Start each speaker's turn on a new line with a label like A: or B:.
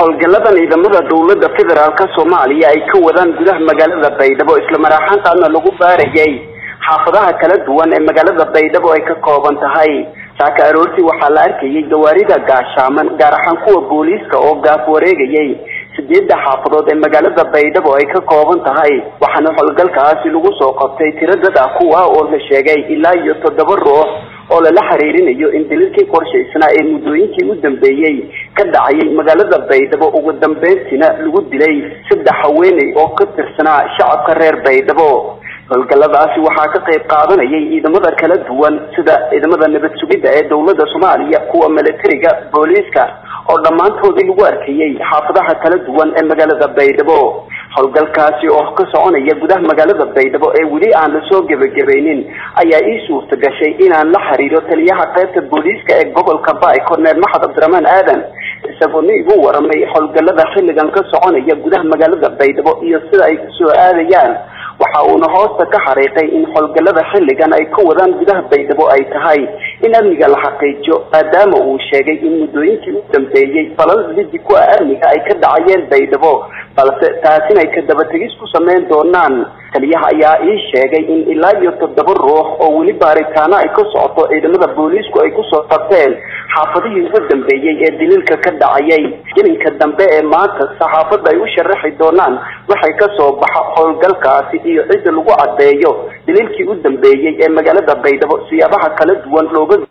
A: howlgaladan ciidamada dowlada federaalk soomaaliya ay ka wadaan gudaha magaalada baydhabo isla maraaxaantaana lagu baarayay xaafadaha kala duwan ee magaalada baydhabo ay ka kooban tahay saaka aroortii waxaa la arkayay gawaarida gaashaaman gaar ahaan kuwa booliiska oo gaaf wareegayay sideedda xaafadood ee magaalada baydhabo ay ka kooban tahay waxaana howlgalkaasi lagu soo qabtay tiro dad ah kuwa oo la sheegay ilaa iyo toddoba ruux oo lala xiriirinayo in daliilkii qorshaysnaa ee muddooyinkii u dambeeyey ka dhacayay magaalada baydhabo ugu dambeyntiina lagu dilay saddex haweeney oo ka tirsanaa shacabka reer baydhabo howlgalladaasi waxaa ka qayb qaadanayay ciidamada kala duwan sida ciidamada nabad sugidda ee dowladda soomaaliya kuwa milatariga booliiska oo dhammaantoodii lagu arkayay xaafadaha kala duwan ee magaalada baydhabo howlgalkaasi oo ka soconaya gudaha magaalada baydhabo ee weli aan lasoo gebagabaynin ayaa ii suurta gashay inaan la xiriiro taliyaha qaybta booliiska ee gobolka baay korneel maxad cabdiraxmaan aadan isagoona igu waramay howlgallada xilligan ka soconaya gudaha magaalada baydhabo iyo sida ay kusoo aadayaan waxa uuna hoosta ka xariiqay in howlgallada xilligan ay ka wadaan gudaha baydhabo ay tahay in amniga la xaqiijiyo maadaama uu sheegay in muddooyinkii u dambeeyey falal lidi ku ah amniga ay ka dhacayeen baydhabo balse taasina ay ka dabategis ku sameyn doonaan taliyaha ayaa ii sheegay in ilaa iyo toddoba ruux oo weli baaritaano ay ka socoto ciidamada booliisku ay kusoo qabteen xaafadihii ugu dambeeyey ee daliilka ka dhacayay gelinka dambe ee maanta saxaafadda ay u sharaxi doonaan waxay ka soo baxa howlgalkaasi iyo cidda lagu caddeeyo daliilkii u dambeeyey ee magaalada baydhabo siyaabaha kala duwan looga